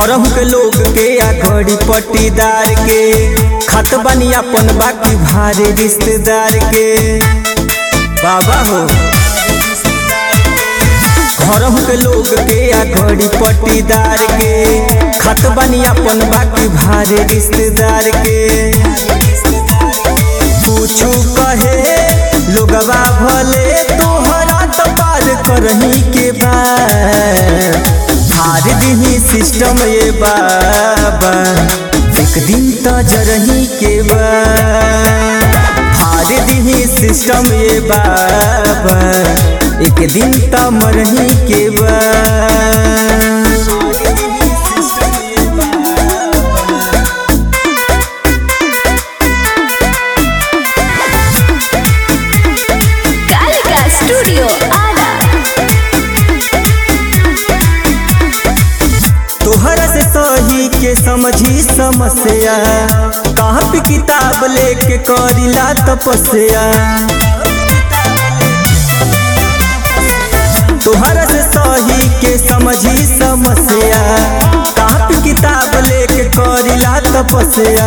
घरहू के लोग के आ घड़ी पट्टीदार के खत बनी अपन बाकी भारे रिश्तेदार के बाबा हो घरहू के लोग के आ घड़ी पट्टीदार के खत बनी अपन बाकी भारे रिश्तेदार के कुछ कहे लोगवा भले तोहरा तो पार करही के बाद हार दिही सिस्टम ये बाबा एक दिन तो जरही के बाद हार दिही सिस्टम ये बाबा एक दिन तो मरही के बाद कालिका स्टूडियो आरा तोहरा से सही के समझी समस्या कहाँ पे किताब लेके करिला तपस्या तोहरा से सही के समझी समस्या कहाँ पे किताब लेके करिला तपस्या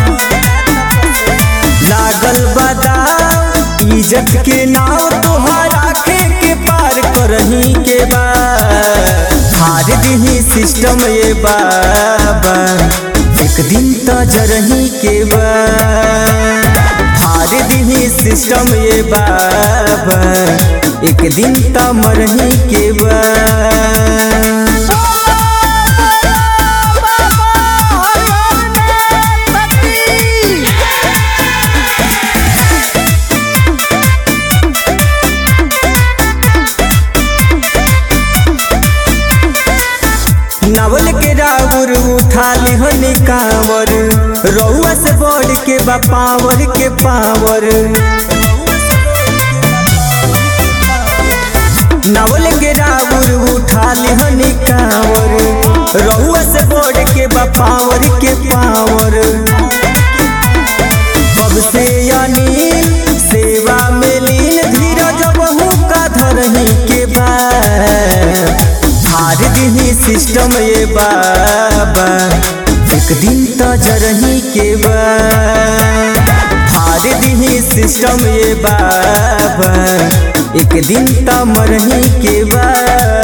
लागल बदाव इज्जत के नाव तोहरा खे के पार करही के बाद हार दिही सिस्टम ये बाबा एक दिन तो जरही के बाद हार दिही सिस्टम ये बाबा एक दिन तो मरही के बाद नावल के राउर उठा लिहन कांवर रउआ से बढ़ के बा पावर के पावर नावल के राउर उठा लिहन कांवर रउआ से बढ़ के बा पावर के पावर कब से अनिल सेवा में लीन धीरज बहु का धरही के बाद हार दिही सिस्टम ये बाबा एक दिन तो जरही के बाद हार दिही सिस्टम ये बाबा एक दिन तो मरही के बाद